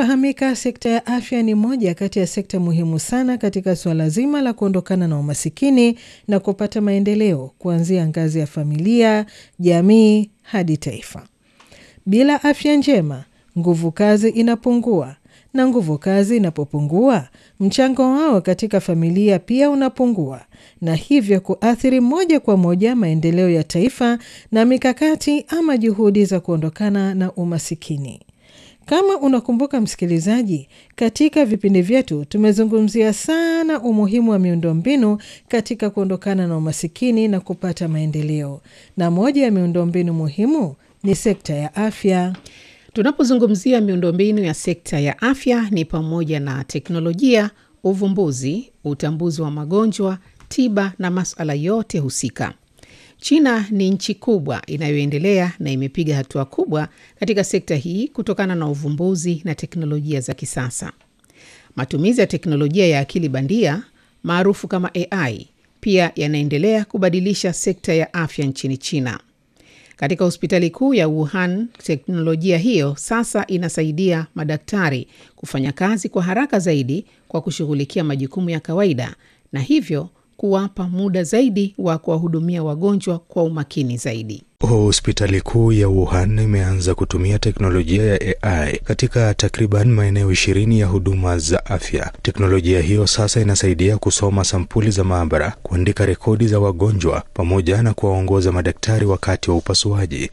inavyofahamika, sekta ya afya ni moja kati ya sekta muhimu sana katika suala zima la kuondokana na umasikini na kupata maendeleo kuanzia ngazi ya familia, jamii hadi taifa. Bila afya njema, nguvu kazi inapungua, na nguvu kazi inapopungua, mchango wao katika familia pia unapungua, na hivyo kuathiri moja kwa moja maendeleo ya taifa na mikakati ama juhudi za kuondokana na umasikini. Kama unakumbuka msikilizaji, katika vipindi vyetu tumezungumzia sana umuhimu wa miundombinu katika kuondokana na umasikini na kupata maendeleo, na moja ya miundombinu muhimu ni sekta ya afya. Tunapozungumzia miundombinu ya sekta ya afya ni pamoja na teknolojia, uvumbuzi, utambuzi wa magonjwa, tiba na masuala yote husika. China ni nchi kubwa inayoendelea na imepiga hatua kubwa katika sekta hii kutokana na uvumbuzi na teknolojia za kisasa. Matumizi ya teknolojia ya akili bandia maarufu kama AI pia yanaendelea kubadilisha sekta ya afya nchini China. Katika hospitali kuu ya Wuhan, teknolojia hiyo sasa inasaidia madaktari kufanya kazi kwa haraka zaidi kwa kushughulikia majukumu ya kawaida na hivyo kuwapa muda zaidi wa kuwahudumia wagonjwa kwa umakini zaidi. Hospitali kuu ya Wuhan imeanza kutumia teknolojia ya AI katika takriban maeneo ishirini ya huduma za afya. Teknolojia hiyo sasa inasaidia kusoma sampuli za maabara, kuandika rekodi za wagonjwa, pamoja na kuwaongoza madaktari wakati wa upasuaji.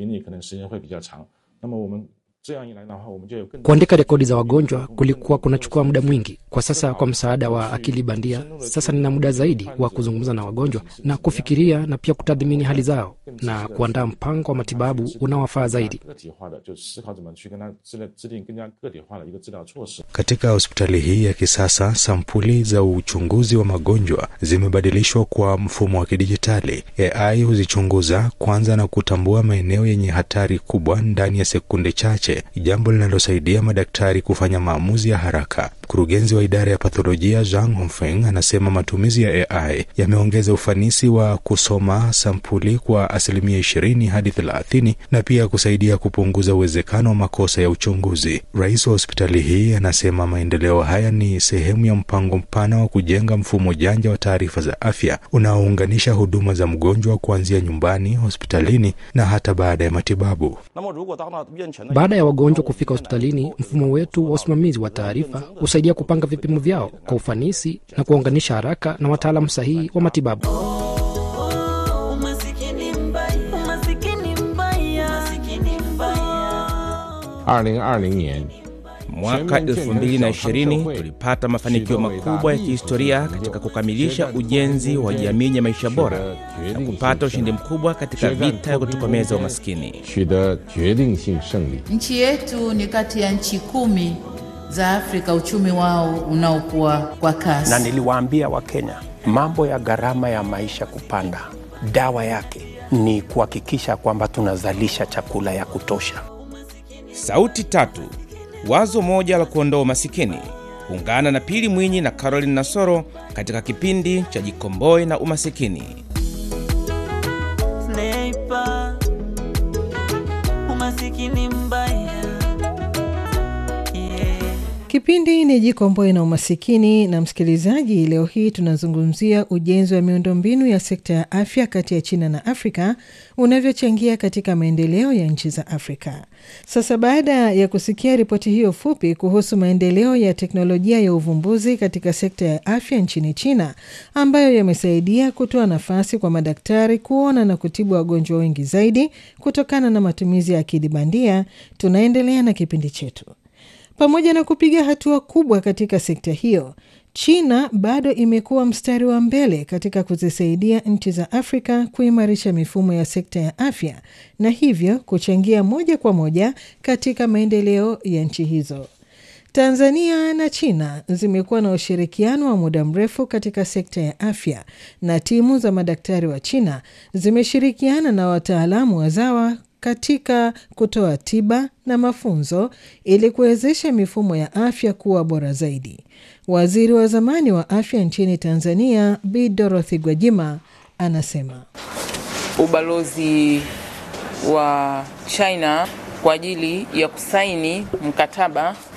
Kuandika rekodi za wagonjwa kulikuwa kunachukua muda mwingi. Kwa sasa, kwa msaada wa akili bandia, sasa nina muda zaidi wa kuzungumza na wagonjwa na kufikiria na pia kutathmini hali zao na kuandaa mpango wa matibabu unaowafaa zaidi. Katika hospitali hii ya kisasa, sampuli za uchunguzi wa magonjwa zimebadilishwa kwa mfumo wa kidijitali. AI huzichunguza kwanza na kutambua maeneo yenye hatari kubwa ndani ya sekunde chache, jambo linalosaidia madaktari kufanya maamuzi ya haraka. Mkurugenzi wa idara ya patholojia Zhang Hongfeng anasema matumizi ya AI yameongeza ufanisi wa kusoma sampuli kwa asilimia ishirini hadi thelathini na pia kusaidia kupunguza uwezekano wa makosa ya uchunguzi. Rais wa hospitali hii anasema maendeleo haya ni sehemu ya mpango mpana wa kujenga mfumo janja wa taarifa za afya unaounganisha huduma za mgonjwa kuanzia nyumbani, hospitalini na hata baada ya matibabu. Baada ya wagonjwa kufika hospitalini, mfumo wetu wa usimamizi wa taarifa husaidia kupanga vipimo vyao kwa ufanisi na kuwaunganisha haraka na wataalamu sahihi wa matibabu. Mwaka 2020 tulipata mafanikio makubwa ya kihistoria katika kukamilisha ujenzi wa jamii yenye maisha bora na kupata ushindi mkubwa katika vita ya kutokomeza umaskini. Nchi yetu ni kati ya nchi kumi za Afrika uchumi wao unaokuwa kwa kasi. Na niliwaambia Wakenya mambo ya gharama ya maisha kupanda, dawa yake ni kuhakikisha kwamba tunazalisha chakula ya kutosha. Sauti tatu, wazo moja la kuondoa umasikini. Ungana na Pili Mwinyi na Caroline Nasoro katika kipindi cha Jikomboe na Umasikini. Sniper, umasikini mbaya Kipindi ni Jikomboe na Umasikini. Na msikilizaji, leo hii tunazungumzia ujenzi wa miundombinu ya sekta ya afya kati ya China na Afrika unavyochangia katika maendeleo ya nchi za Afrika. Sasa baada ya kusikia ripoti hiyo fupi kuhusu maendeleo ya teknolojia ya uvumbuzi katika sekta ya afya nchini China ambayo yamesaidia kutoa nafasi kwa madaktari kuona na kutibu wagonjwa wengi zaidi kutokana na matumizi ya akili bandia, tunaendelea na kipindi chetu. Pamoja na kupiga hatua kubwa katika sekta hiyo, China bado imekuwa mstari wa mbele katika kuzisaidia nchi za Afrika kuimarisha mifumo ya sekta ya afya na hivyo kuchangia moja kwa moja katika maendeleo ya nchi hizo. Tanzania na China zimekuwa na ushirikiano wa muda mrefu katika sekta ya afya na timu za madaktari wa China zimeshirikiana na wataalamu wazawa katika kutoa tiba na mafunzo ili kuwezesha mifumo ya afya kuwa bora zaidi. Waziri wa zamani wa afya nchini Tanzania Bi Dorothy Gwajima anasema ubalozi wa China kwa ajili ya kusaini mkataba